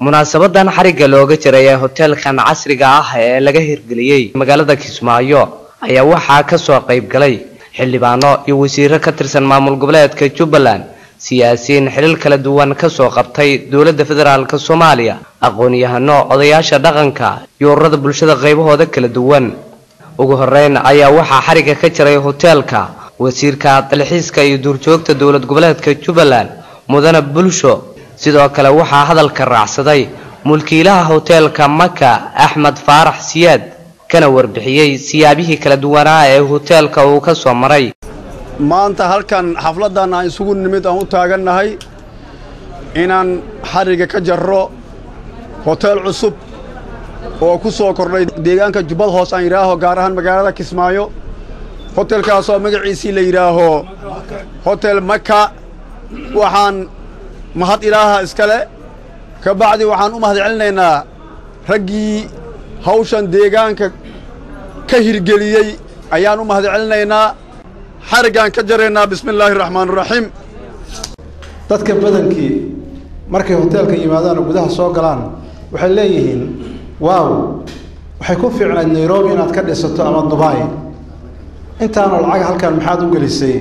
munaasabadan xarigga looga jiray ee hoteelkan casriga ah ee laga hirgeliyey magaalada kismaayo ayaa waxaa kasoo qayb galay xildhibaano iyo wasiiro ka tirsan maamul goboleedka jubbaland siyaasiyiin xilal kala duwan kasoo qabtay dowladda federaalk soomaaliya aqoon-yahano odayaasha dhaqanka iyo ururada bulshada qaybahooda kala duwan ugu horeyn ayaa waxaa xarigga ka jiray hoteelka wasiirka dalxiiska iyo duurjoogta dowlad goboleedka jubbaland mudane bulsho sidoo kale waxaa hadalka raacsaday mulkiilaha hoteelka maka axmed faarax siyaad kana warbixiyey siyaabihii kala duwanaa ee hoteelka uu ka soo maray maanta halkan xafladdan aan isugu nimid aan u taagannahay inaan xarigga ka jarro hoteel cusub oo ku soo kordhay deegaanka jubbad hoos aan yidhaaho gaar ahaan magaalada kismaayo hotelkaasoo magaciisii la yidhaaho hotel maka waxaan mahad ilaaha iskale ka bacdi waxaan u mahad celinaynaa raggii hawshan deegaanka ka hirgeliyey ayaan u mahad celinaynaa xariggaan ka jaraynaa bismi illaahi raxmaaniraxiim dadka badankii markay hoteelka yimaadaan oo gudaha soo galaan waxay leeyihiin waaw waxay ku fiicnayd nairobi inaad ka dhisato ama dubai intaanoo lacag halkan maxaad u gelisay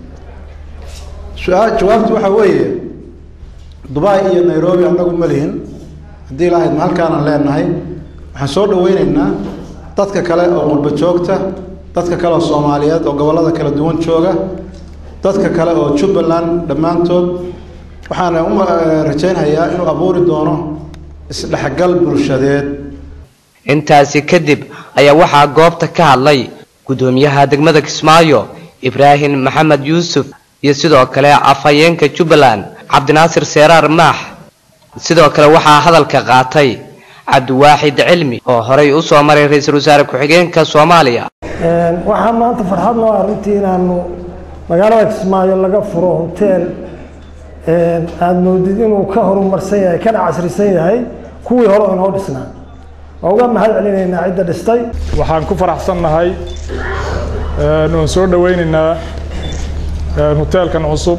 su-aa jawaabtu waxaa weeye dubai iyo nairobi annagu ma lihin haddii lahayd ma halkaanaan leenahay waxaan soo dhaweynaynaa dadka kale oo qurba joogta dadka kale oo soomaaliyeed oo gobollada kala duwan jooga dadka kale oo jubbaland dhammaantood waxaana u rajaynhayaa inuu abuuri doono isdhexgal bulshadeed intaasi kadib ayaa waxaa goobta ka hadlay guddoomiyaha degmada kismaayo ibraahim maxamed yuusuf iyo sidoo kale afhayeenka jubbaland cabdinaasir seeraar maax sidoo kale waxaa hadalka qaatay cabdiwaaxid cilmi oo horay u soo maray ra-iisul wasaare ku-xigeenka soomaaliya waxaa maanta farxad noo arrintii inaanu magaalada kismaayo laga furo hoteel aada moodid inuu ka horumarsan yahay kana casrisan yahay kuwii hore oo inoo dhisnaa waa uga mahad celinaynaa cidda dhistay waxaan ku faraxsannahay waan soo dhaweynaynaa hoteelkan cusub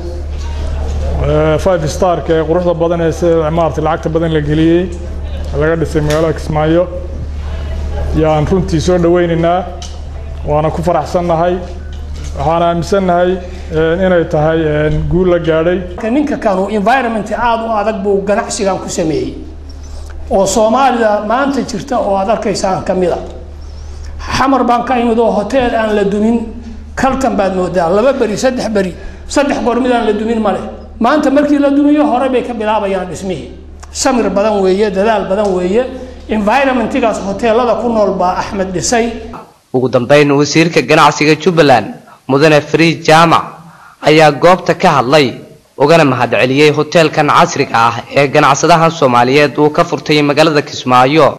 five starka ee quruxda badan ee sida maarata lacagta badan la geliyey laga dhisay magaalada kismaayo yaan runtii soo dhaweynaynaa waana ku faraxsannahay waxaan aaminsannahay inay tahay guul la gaadhay ninka kanu environment aada u adag buu ganacsigan ku sameeyey oo soomaalida maanta jirta oo aad arkaysaan ka mid a xamar baan ka imid oo hoteel aan la dumin kaltan baad moodaa laba beri saddex beri saddex goor mid aan la dumin ma leh maanta markii la dumiyo hore bay ka bilaabayaan dhismihii samir badan weeye dadaal badan weeye environmentigaas hoteelada ku nool baa axmed dhisay ugu dambeyn wasiirka ganacsiga jubbaland mudane fariid jaamac ayaa goobta ka hadlay ugana mahad celiyey hoteelkan casriga ah ee ganacsadahan soomaaliyeed uu ka furtay magaalada kismaayo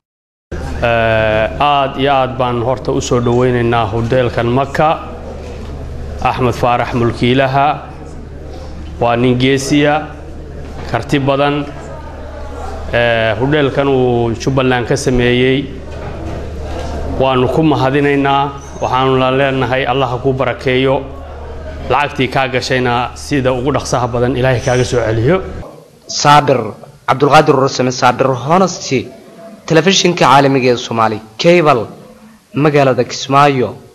aad iyo aad baan horta u soo dhaweynaynaa hoteelkan maka axmed faarax mulkiilaha waa nin geesiya karti badan hodheelkan uu jubbaland ka sameeyey waannu ku mahadinaynaa waxaanuna leenahay allaha kuu barakeeyo lacagtii kaa gashayna sida ugu dhaqsaha badan ilaahay kaaga soo celiyo saabir cabdulqaadir ursame saabir honesty telefishinka caalamiga ee soomaali cable magaalada kismaayo